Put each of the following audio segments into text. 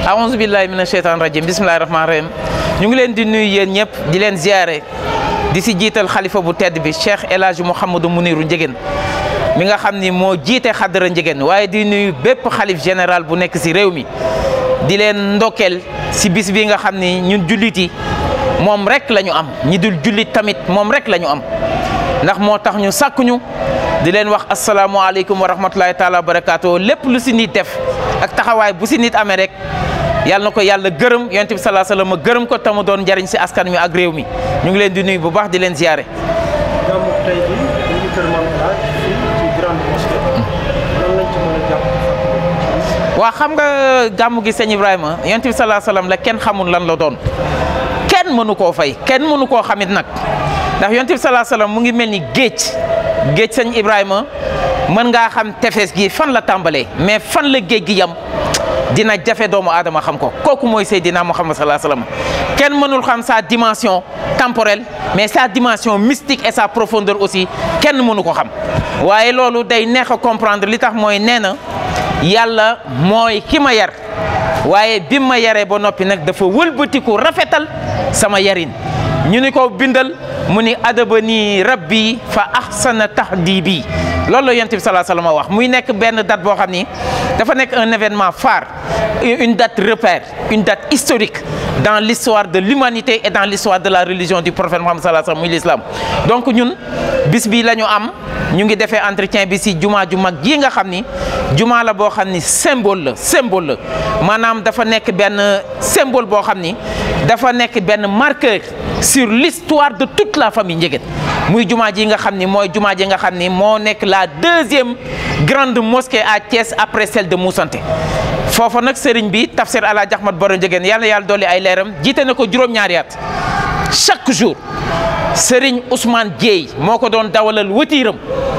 aouzu billahi mina sheytaan rajim bismillahi rahmaani rahim ñu ngi leen di nuyu yéen ñëpp di leen ziare di si jiital xalifa bu tedd bi Cheikh El Hadj Mouhamadou Mouniru Ndiéguène mi nga xam ni moo jiite xadara Ndiéguène waaye di nuyu bépp xalif général bu nekk si réew mi di leen ndokkeel si bis bi nga xam ni ñun jullit yi moom rek la ñu am ñi dul jullit tamit moom rek la ñu am ndax moo tax ñu sàkkuñu di leen wax asalaamualeykum wa rahmatulahi taala wa barakaatu lépp lu si nit def ak taxawaay bu si nit amee rek yàlla na ko yàlla gërëm yonent bi salaa salaam ma gërëm ko tamu doon njariñ si askan mi ak réew mi ñu ngi leen di nuyu bu baax di leen ziare. gàmmu tey bi ñu ngi kër Mame El Hadj fii ci grande mosquée lan lañ ci mën a jàpp waa xam nga gàmmu gi sëñ Ibrahima yonent bi salaa salaam la kenn xamul lan la doon kenn mënu koo fay kenn mënu koo xamit nag ndax yonent bi salaa salaam mu ngi mel ni géej géej sëñ Ibrahima mën ngaa xam tefes gi fan la tàmbalee mais fan la géej gi yam dina jafe doomu aadama xam ko kooku mooy Seydina Muhammad salaa salaam kenn mënul xam sa dimension temporelle mais sa dimension mystique et sa profondeur aussi kenn mënu ko xam waaye loolu day neex a comprendre li tax mooy nee na yàlla mooy ki ma yar waaye bi ma yaree ba noppi nag dafa wëlbatiku rafetal sama yarin ñu ni ko bindal mu ni adabani rabbi fa ahsana tahdibi loolu la yonent bi salaa salaam wax muy nekk benn date boo xam ni dafa nekk un événement phare une date repère une date historique dans l'histoire de l'humanité et dans l'histoire de la religion du prophète Muhammad salaa salaam muy l'islam donc ñun bis bi la ñu am ñu ngi defee entretien bi si jumaa ju mag ji nga xam ni jumaa la boo xam ni symbole la symbole la maanaam dafa nekk benn symbole boo xam ni dafa nekk benn marqueur sur l'histoire de toute la famille Ndiéguène muy jumaa ji nga xam ni mooy jumaa ji nga xam ni moo nekk la deuxième grande mosquée à Thiès après celle de Moussanté foofa nag sëriñ bi tafsir ala Ahmad Baro Ndiéguène yàlla yàlla dolli ay leeram jiite na ko juróom-ñaari at chaque jour sëriñ Ousmane Dieye moo ko doon dawalal wëtiiram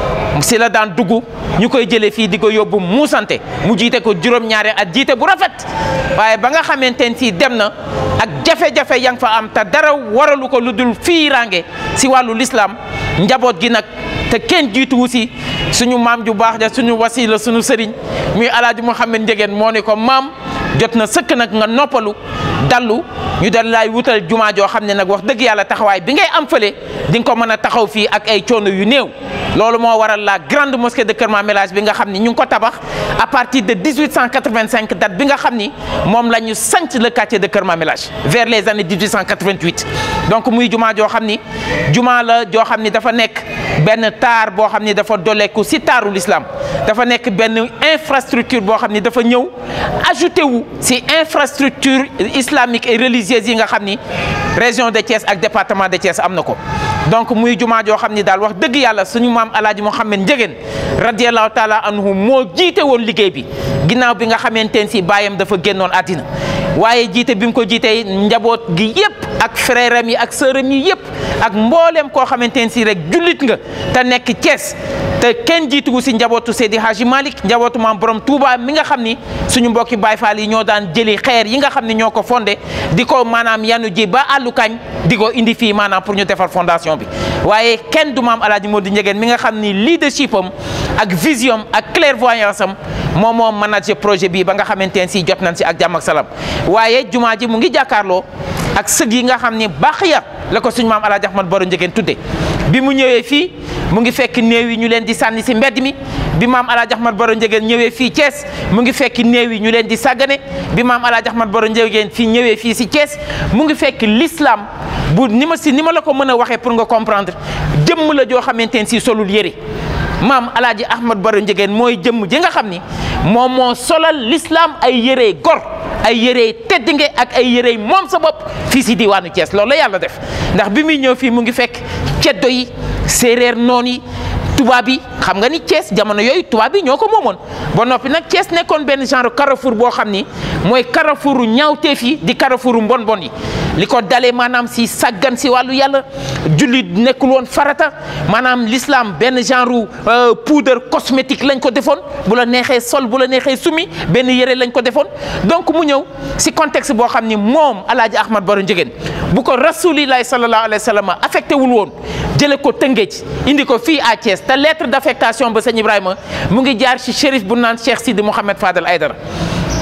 si la daan dugg ñu koy jëlee fii di ko yóbbu muusante mu jiite ko juróom-ñaari at jiite bu rafet waaye ba nga xamante ne si dem na ak jafe-jafe ya nga fa am te dara waralu ko lu dul fiiraange si wàllu lislaam njaboot gi nag te kenn jiituwu si suñu maam ju baax ja suñu wasila suñu sëriñ muy alaaji Mouhamed Ndiéguène moo ni ko maam jot na sëkk nag nga noppalu dallu ñu dal laay wutal jumaa joo xam ne nag wax dëgg yàlla taxawaay bi ngay am fële di nga ko mën a taxaw fii ak ay coono yu néew loolu moo waral la grande mosquée de Kër Mame El Hadj bi nga xam ni ñu ngi ko tabax à partir de 1885 date bi nga xam ni moom la ñu sanc le quartier de Kër Mame El Hadj vers les années 1888 donc muy jumaa joo xam ni jumaa la joo xam ni dafa nekk benn taar boo xam ni dafa doleeku si taaru l'islam dafa nekk benn infrastructure boo xam ni dafa ñëw ajouté wu si infrastructure islamique et religieuse yi nga xam ni région de Thiès ak département de Thiès am na ko donc muy jumaa joo xam ni daal wax dëgg yàlla suñu maam alaaji Mouhamed Ndiéguène radiallahu taala anhu moo jiite woon liggéey bi ginnaaw bi nga xamante ne si baayam dafa génnoon àddina waaye jiite bi mu ko jiitee njaboot gi yëpp ak frère am yi ak sœur am yi yëpp ak mbooleem koo xamante ne si rek jullit nga te nekk Thiès te kenn jiitugu si njabootu Seydi Hadji Malick njabootu maam borom Touba mi nga xam ni suñu mbokki Baay Faal yi ñoo daan jëli xeer yi nga xam ni ñoo ko fondé di ko maanaam yanu ji ba àllu kañ di ko indi fii maanaam pour ñu defar fondation bi waaye kenn du maam Alaaji Modou Ndiéguène mi nga xam ni leadership am ak vision ak clairvoyance am moom moo manager projet bii ba nga xamante ne si jot nañ si ak jàmm ak salaam waaye jumaa ji mu ngi jàkkaarloo ak sëg yi nga xam ni baax ya la ko suñu maam Alaaji Ahmad Baro Ndiéguène tudde bi mu ñëwee fii mu ngi fekk néew yi ñu leen di sànni si mbedd mi bi maam Alaaji Ahmad Baro Ndiéguène ñëwee fii Thiès mu ngi fekk néew yi ñu leen di sàggane bi maam Alaaji Ahmad Baro Ndiéguène fii ñëwee fii si Thiès mu ngi fekk l'islam bu ni ma si ni ma la ko mën a waxee pour nga comprendre jëmm la joo xamante ne si solul yëre maam Alaaji Ahmad Baro Ndiéguène mooy jëmm ji nga xam ni moom moo solal l'islam ay yërey gor ay yërey teddinge ak ay yërey moom sa bopp fii si diwaanu Thiès loolu la yàlla def ndax bi muy ñëw fii mu ngi fekk ceddo yi séeréer noon yi tubaab yi xam nga ni Thiès jamono yooyu tubaab yi ñoo ko moomoon ba noppi nag Thiès nekkoon benn genre carrefour boo xam ni mooy carrefouru ñaawteef yi di carrefouru mbon bon yi li ko dalee maanaam si sàggan si wàllu yàlla julli nekkul woon farata maanaam l'islam benn genre poudre cosmétique lañ ko defoon bu la neexee sol bu la neexee sumi benn yëre lañ ko defoon donc mu ñëw si contexte boo xam ni moom alaaji Ahmad Baro Ndiéguène bu ko rasulillahi sallallahu alayhi wa sallam affecté wul woon jële ko Tëngéej indi ko fii à Thiès te lettre d'affectation ba sëñ Ibrahima mu ngi jaar ci shérif bu naan Cheikh Sidi Mouhamed Fadel Aydara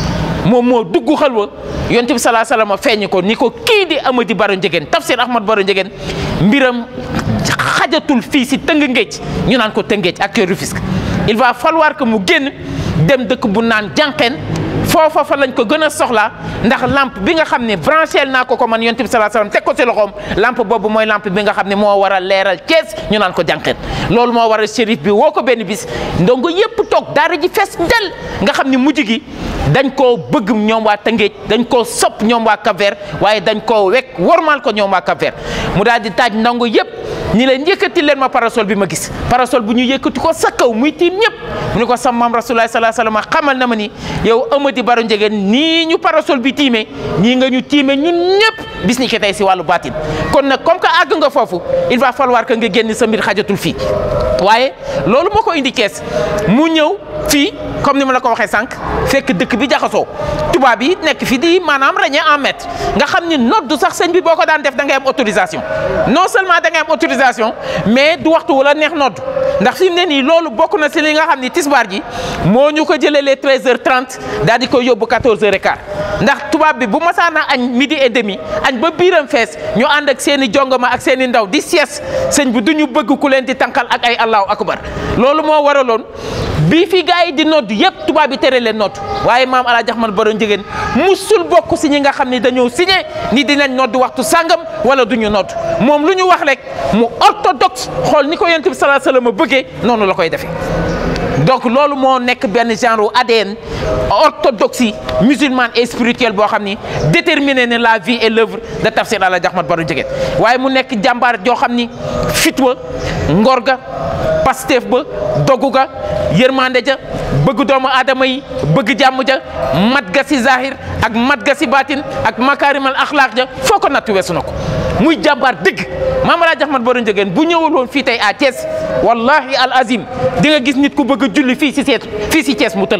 moom moo dugg xalwa yonent bi salaa salaam feeñ ko ni ko kii di Amady Baro Ndiéguène Tafsir Ahmad Baro Ndiéguène mbiram xajatul fii si tëng ngéej ñu naan ko tëngéej ak Rufisque il va falloir que mu génn dem dëkk bu naan jànqeen foofa fa lañ ko gën a soxlaa ndax lampe bi nga xam ne branché naa ko ko man yonent bi salaa salaam teg ko si loxoom lampe boobu mooy lampe bi nga xam ne moo war a leeral Thiès ñu naan ko jànqeen loolu moo war a shérif bi woo ko benn bis ndongo yépp toog daara ji fees del nga xam ne mujj gi dañ koo bëgg ñoom waa Tëngéej dañ koo sopp ñoom waa Cap-Vert waaye dañ koo wekk wormaal ko ñoom waa Cap-Vert mu daal di taaj ndongo yépp ñi leen yëkkati leen ma parasol bi ma gis parasol bu ñu yëkkati ko sa kaw muy tiim ñëpp mu ne ko sama maam rasulullah salaa salaam xamal na ma ni yow Amady Baro Ndiéguène nii ñu parasol bi tiimee nii nga ñu tiimee ñun ñëpp bis ni ki tey si wàllu baatin kon nag comme que àgg nga foofu il va falloir que nga génn sa mbir xajatul fii waaye loolu moo ko indi Thiès mu ñëw fii comme ni ma la ko waxee sànq fekk dëkk bi jaxasoo tubaab yi nekk fi di maanaam ràññee en maître nga xam ni noddu sax sëñ bi boo ko daan def da ngay am autorisation non seulement da ngay am autorisation mais du waxtu wala neex noddu ndax fi mu ne nii loolu bokk na si li nga xam ni tisbaar ji moo ñu ko jëlee les 13h30 daal di koy yóbbu 14h15 ndax tubaab bi bu masaana añ midi et demi añ ba biiram fees ñu ànd ak seen i jongama ak seen i ndaw di sies sëñ bi du ñu bëgg ku leen di tànqal ak ay allahu akbar loolu moo waraloon bii fi gars yi di nodd yëpp tubaab bi tere leen nodd waaye maam El Hadj Ahmad Baro Ndiéguène musul bokk si ñi nga xam ne dañoo signé ni dinañ nodd waxtu sàngam wala du ñu nodd moom lu ñu wax rek mu orthodoxe xool ni ko yonent bi salaa salaam bëggee noonu la koy defee. donc loolu moo nekk benn genre ADN orthodoxie musulmane et spirituelle boo xam ni déterminé ne la vie et l'œuvre de Tafsir El Hadj Ahmad Baro Ndiéguène waaye mu nekk jàmbaar joo xam ni fitwa ngor ga Pastef ba dogu ga yërmande ja bëgg doomu aadama yi bëgg jàmm ja mat ga si zahir ak mat ga si baatin ak makaarimal axlaaq ja foo ko nattu weesu na ko muy jàmbaar dëgg Maam El Hadj Ahmad Baro Ndiéguène bu ñëwul woon fii tey à Thiès wallahi al azim di nga gis nit ku bëgg a julli fii si seet fii si Thiès mu tëla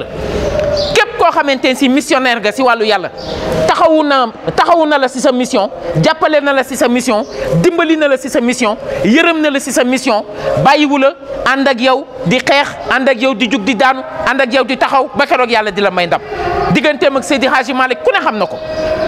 képp koo xamante ne si missionnaire nga si wàllu yàlla taxawu na taxawu na la si sa mission jàppale na la si sa mission dimbali na la si sa mission yërëm na la si sa mission bàyyiwu la ànd ak yow di xeex ànd ak yow di jug di daanu ànd ak yow di taxaw ba keroog yàlla di la may ndam digganteem ak Seydi Hadji Malick ku ne xam na ko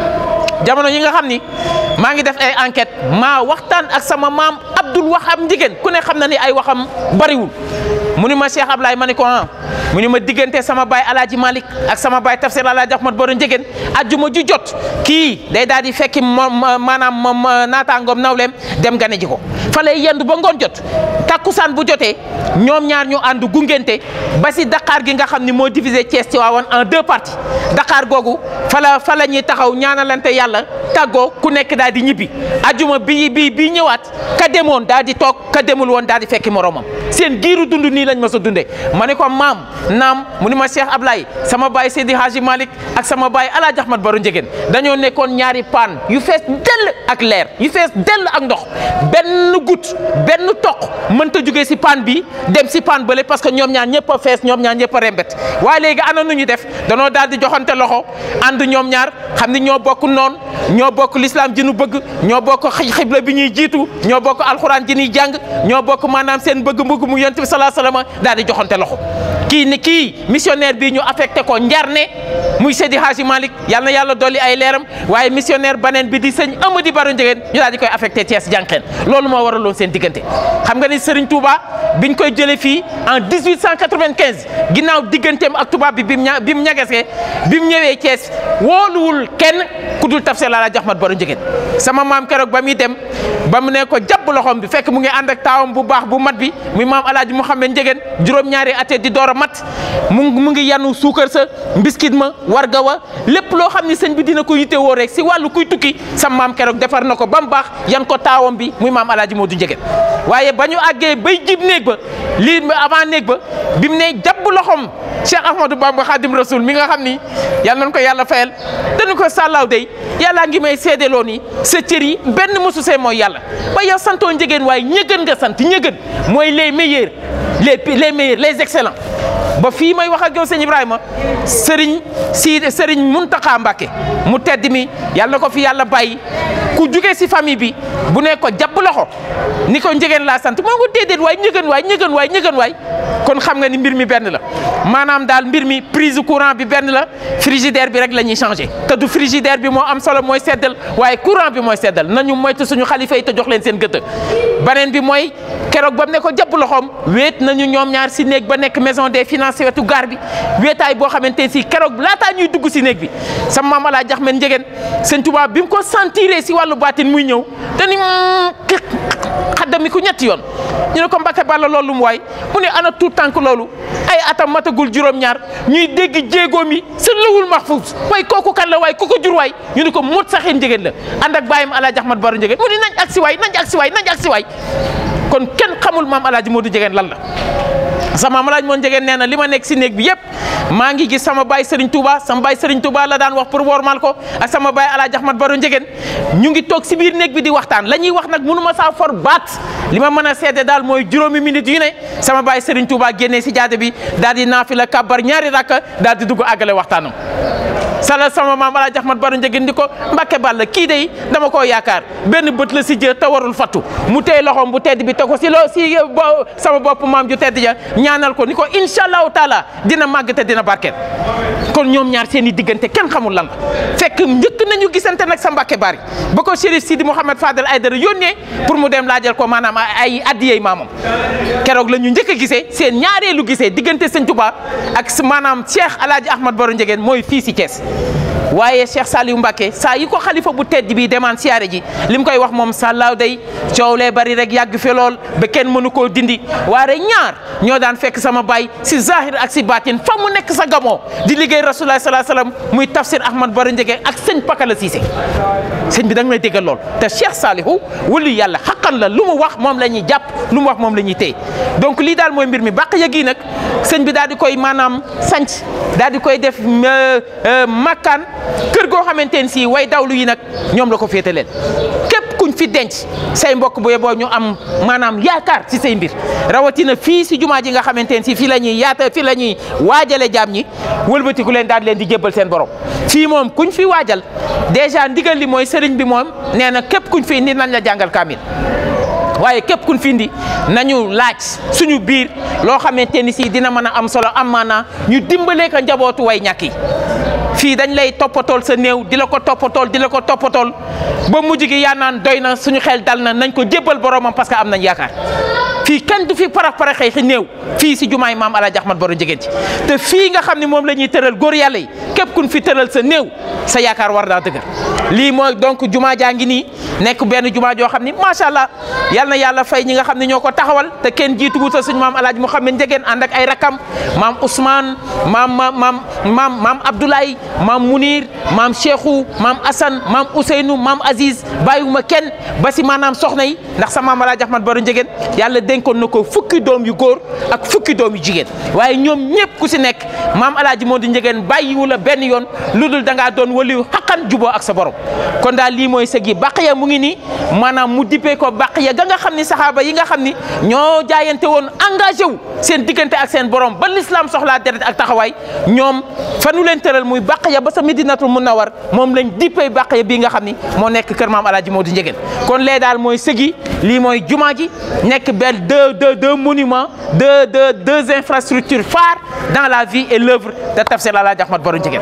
jamono yi nga xam ni maa ngi def ay enquête maa waxtaan ak sama maam Abdoul Wahab Ndiéguène ku ne xam na ni ay waxam bariwul mu ni ma Cheikh Ablaye ma ni ko ah mu ni ma diggante sama baay Alaaji Malick ak sama baay Tafsir Alaaji Ahmad Baro Ndiéguène ajjuma ju jot kii day daal di fekki maanaam naataangoom nawleem dem gane ji ko fa lay yendu ba ngoon jot takkusaan bu jotee ñoom ñaar ñu ànd gungente ba si Dakar gi nga xam ni moo divisé Thiès ci waawoon en deux parties Dakar googu fa la fa la ñuy taxaw ñaanalante yàlla tàggoo ku nekk daal di ñibbi ajjuma bii bii bii ñëwaat ka demoon daal di toog ka demul woon daal di fekki moromam seen giiru dund nii lañ ma sa dundee ma ne ko maam naam mu ni ma Cheikh Ablaye sama baay Seydi Hadji Malick ak sama baay El Hadj Ahmad Baro Ndiéguène dañoo nekkoon ñaari paan yu fees dell ak leer yu fees dell ak ndox benn goutte benn toq mënta jugee si paan bi dem si paan bële parce que ñoom ñaar ñëpp a fees ñoom ñaar ñëpp a rembet waaye léegi ana nu ñu def danoo daal di joxante loxo ànd ñoom ñaar xam ni ñoo bokk noon ñoo bokk l'islam ji nu bëgg ñoo bokk xibla bi ñuy jiitu ñoo bokk alxuraan ji ñuy jàng ñoo bokk maanaam seen bëgg-bëgg mu yonent bi salaa salaam daal di joxante loxo kii ni kii missionnaire bii ñu affecté ko Njarne muy Seydi Hadji Malick yal na yàlla dolli ay leeram waaye missionnaire baneen bi di sëñ Amady Baro Ndiéguène ñu daal di koy affecté Thiès jànqeen loolu moo waraloon seen diggante xam nga ni Serigne Touba biñ koy jëlee fii en 1895 ginnaaw digganteem ak tubaab bi bi mu ña bi mu ñagesee bi mu ñëwee Thiès wóoluwul kenn ku dul Tafsir El Hadj Ahmad Baro Ndiéguène sama maam keroog ba muy dem ba mu ne ko jàpp loxoom bi fekk mu ngi ànd ak taawam bu baax bu mat bi muy maam El Hadj Mouhamed Ndiéguène juróom-ñaari at di door a mat mu mu ngi yanu suukar sa mbiskit ma warga wa lépp loo xam ni sëñ bi dina ko yitte woo rek si wàllu kuy tukki sa maam keroog defar na ko ba mu baax yan ko taawam bi muy maam El Hadj Modou Ndiéguène waaye ba ñu àggee bay jib néeg ba lii avant néeg ba bi mu ne jàpp loxoom Cheikh Ahmadou Bamba Khadim Rasoul mi nga xam ni yal nañu ko yàlla fayal dañu ko sàllaaw day yàllaa ngi may seedeloo ni sa cër yi benn mosu see mooy yàlla ba yow santoo Ndiéguène waaye ñëgën nga sant ñëgën mooy les meilleurs les les meilleurs les excellents ba fii may wax ak yow sëñ Ibrahima sëriñ si sëriñ Muntaxa Mbàkke mu tedd mi yàlla na ko fi yàlla bàyyi ku jugee si famille bi bu ne ko jàpp loxo ni ko njëgeen laa sant moo ko déedéet waay ñëgën waay ñëgën waay ñëgën waay kon xam nga ni mbir mi benn la maanaam daal mbir mi prise courant bi benn la frigidaire bi rek la ñuy changé te du frigidaire bi moo am solo mooy seddal waaye courant bi mooy seddal nañu moytu suñu xalifa yi te jox leen seen gëtë beneen bi mooy keroog ba mu ne ko jàpp loxoom wéet nañu ñoom ñaar si néeg ba nekk maison des finances wetu gaar bi wéetaay boo xamante ne si keroog laataa ñuy dugg si néeg bi sama maam Alaaji Axmed Njëgeen sëñ Tuubaa bi mu ko sentiré si wàllu baatin muy ñëw te ni xaddami ku ñetti yoon ñu ne ko Mbàkke Balla loolu mu waay mu ne ana tuut tànk loolu ay atam matagul juróom-ñaar ñuy dégg jéegoom yi sa lawul mahfuus waaye kooku kan la waay ku ko jur waay ñu ne ko mot saxeen njëgeen la ànd ak bàyyam Alaaji Ahmad Baro Njëgeen mu ne nañ ak si waay nañ ak si waay nañ ak si waay kon kenn xamul maam Alaaji Moodu Njëgeen lan la sama maam Alaaji Moodu Njëgeen nee na li ma nekk si néeg bi yëpp maa ngi gis sama baay Serigne Touba sama baay Serigne Touba la daan wax pour wormal ko ak sama baay Alaaji Ahmad Baro Njëgeen ñu ngi toog si biir néeg bi di waxtaan la ñuy wax nag mënu ma saa for baat li ma mën a seede daal mooy juróomi minutes yu ne sama baay Serigne Touba génnee si jaade bi daal di naafila kàbbar ñaari rakka daal di dugg àggale waxtaanam sala sama maam Alaaji Ahmad Baro Njëgeen di ko Mbàkke Balla kii de dama koo yaakaar benn bët la si jë te warul fattu mu tey loxoom bu tedd bi te ko si loo si sama bopp maam ju tedd ja ñaanal ko ni ko incha allahu taala dina màgg te dina barkeel kon ñoom ñaar seen i diggante kenn xamul lan la fekk njëkk nañu gisante nag sa Mbàkke Bari ba ko Chérif Sidi Mouhamed Fadel Aydara yónnee pour mu dem laajal ko maanaam ay addiyey maamam keroog la ñu njëkk a gisee seen ñaareelu gisee diggante sëñ Touba ak maanaam Cheikh Alaaji Ahmad Baro Njëgeen mooy fii si Thiès waaye Cheikh Saliou Mbacké saa yi ko xalifa bu tedd bi demaan siyaare ji li mu koy wax moom sàllaaw day coow lee bari rek yàgg fi lool ba kenn mënu koo dindi waaye ñaar ñoo daan fekk sama baay si zahir ak si baatin fa mu nekk sa gamoo di liggéey rasulullah salaa salaam muy tafsir Ahmad Baro Njëgeen ak sëñ Pakala Cissé sëñ bi da nga may déggal lool te Cheikh Saliou wulu yàlla xaqan la lu mu wax moom la ñuy jàpp lu mu wax moom la ñuy téye donc lii daal mooy mbir mi bàq yëg yi nag sëñ bi daal di koy maanaam sanc daal di koy def makkaan kër goo xamante ne si way dawlu yi nag ñoom la ko féete leen képp kuñ fi denc say mbokk bu yeboo ñu am maanaam yaakaar ci say mbir rawatina fii si jumaa ji nga xamante ne si fii la ñuy yaata fii la ñuy waajale jaam ñi wëlbatiku leen daal leen di jébbal seen borom fii moom kuñ fi waajal dèjà ndigal li mooy sëriñ bi moom nee na képp kuñ fi indi nañ la jàngal kaamil waaye képp kuñ fi indi nañu laaj suñu biir loo xamante ni si dina mën a am solo am maanaa ñu dimbalee ko njabootu way ñàkk yi fii dañ lay toppatool sa néew di la ko toppatool di la ko toppatool ba mujj gi yaa naan doy na suñu xel dal na nañ ko jébbal boromam parce que am nañ yaakaar fii kenn du fi parax paraxee xi néew fii si jumaay maam Alaaji Ahmad Baro Njëgeen ci te fii nga xam ne moom la ñuy tëral góor yàlla yi képp kun fi tëral sa néew sa yaakaar war naa dëgër lii mooy donc jumaa jaa ngi nii nekk benn jumaa joo xam ni macha allah yal na yàlla fay ñi nga xam ne ñoo ko taxawal te kenn jiitu wutal suñu maam Alaaji Mouhamed Njëgeen ànd ak ay rakam maam Ousmane maam maam maam maam maam Abdoulaye maam Munir maam Cheikhou maam Assane maam Ousseynou maam Aziz bàyyiwuma kenn ba si maanaam soxna yi ndax sa maam Alaaji Ahmad Baro Njëgeen yàlla dénkoon na ko fukki doom yu góor ak fukki doom yu jigéen waaye ñoom ñëpp ku si nekk maam Alaaji Moodu Njëgeen bàyyiwu la benn yoon lu dul da ngaa doon waliyu xaqan juboo ak sa borom kon daal lii mooy sëg yi Baqiya mu ngi nii maanaam mu dippee ko Baqiya ga nga xam ni saxaaba yi nga xam ni ñoo jaayante woon engagé wu seen diggante ak seen borom ba l'islam soxlaa deret ak taxawaay ñoom fanu leen tëral muy Baqiya ba sa Medinatul Munawwar moom lañ dippee Baqiya bii nga xam ni moo nekk kër maam Alaaji Moodu Njëgeen kon lee daal mooy sëg yi lii mooy jumaa ji nekk benn deux deux deux monuments deux deux deux infrastructures phares dans la vie et l'œuvre de Tafsir Alaaji Ahmad Baro Njëgeen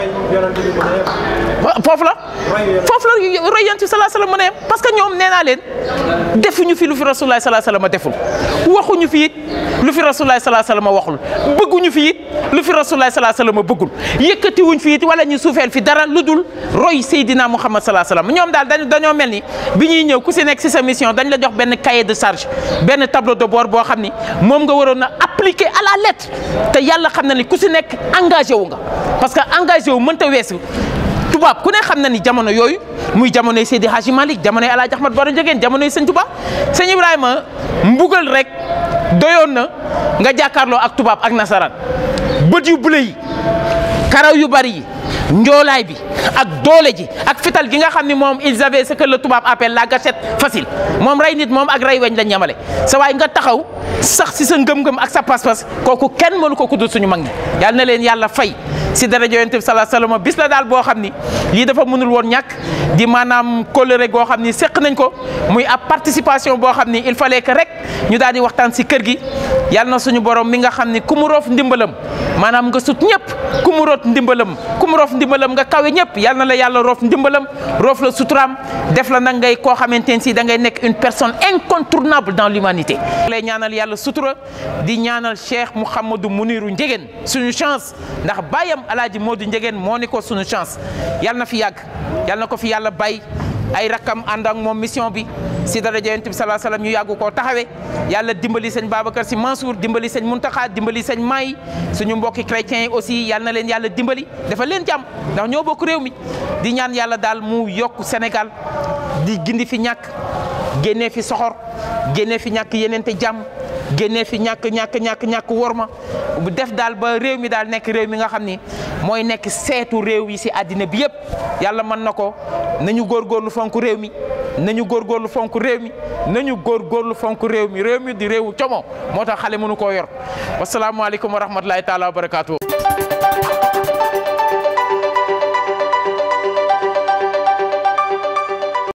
foofu la foofu la roy yonent bi salaa salaam mu ne parce que ñoom nee naa leen defuñu fi lu fi rasulullah salaa salaam deful waxuñu fi it lu fi rasulullah salaa salaam waxul bëgguñu fi it lu fi rasulullah salaa salaam bëggul yëkkatiwuñ fi it wala ñu suufeel fi dara lu dul roy Seydina Muhammad salaa salaam ñoom daal dañu dañoo mel ni bi ñuy ñëw ku si nekk si sa mission dañ la jox benn cahier de charge benn tableau de bord boo xam ni moom nga waroon a appliquer à la lettre te yàlla xam na ni ku si nekk engagé wu nga parce que engagé wu mënta weesu tubaab ku ne xam na ni jamono yooyu muy jamonoy Seydi Hadji Malick jamonoy Alaaji Ahmad Baro Njëgeen jamonoy sëñ Tuba sëñ Ibrahima mbugal rek doyoon na nga jàkkaarloo ak tubaab ak nasaraan bët yu bule yi karaw yu bari yi njoolaay bi ak doole ji ak fital gi nga xam ni moom ils avaient ce que le tubaab appelle la gâchette facile moom rey nit moom ak rey weñ lañ ñamale sa waay nga taxaw sax si sa ngëm-ngëm ak sa pas-pas kooku kenn mënu ko kuddul suñu mag ñi yàlla na leen yàlla fay si daraja yonent bi salaa sallam bis la daal boo xam ni lii dafa mënul woon ñàkk di maanaam kóllëre goo xam ni seq nañ ko muy ab participation boo xam ni il fallait que rek ñu daal di waxtaan si kër gi yàlla na suñu borom mi nga xam ni ku mu roof ndimbalam maanaam nga sut ñëpp ku mu root ndimbalam ku mu roof ndimbalam nga kawe ñëpp yàlla na la yàlla roof ndimbalam roof la suturaam def la nag ngay koo xamante ne si da ngay nekk une personne incontournable dans l'humanité lay ñaanal yàlla sutura di ñaanal Cheikh Mouhamadou Mouniru Ndiéguène suñu chance ndax bàyyam alaaji Modou Ndiéguène moo ni ko suñu chance yàlla na fi yàgg yàlla na ko fi yàlla bàyyi ay rakkam ànd ak moom mission bi si daraja yonent bi salaa salaam ñu yàggu koo taxawee yàlla dimbali sëñ Babacar si Mansour dimbali sëñ Muntaxa dimbali sëñ Maay suñu mbokki chrétiens yi aussi yàlla na leen yàlla dimbali dafa leen jàmm ndax ñoo bokk réew mi di ñaan yàlla daal mu yokk Sénégal di gindi fi ñàkk génnee fi soxor génnee fi ñàkk yeneente jàmm génnee fi ñàkk ñàkk ñàkk ñàkk worma bu def daal ba réew mi daal nekk réew mi nga xam ni mooy nekk seetu réew yi si àddina bi yëpp yàlla mën na ko nañu góorgóorlu fonk réew mi nañu góorgóorlu fonk réew mi nañu góorgóorlu fonk réew mi réew mi di réewu como moo tax xale mënu koo yor wasalaamualeykum wa rahmatulahi taala wa barakaatu.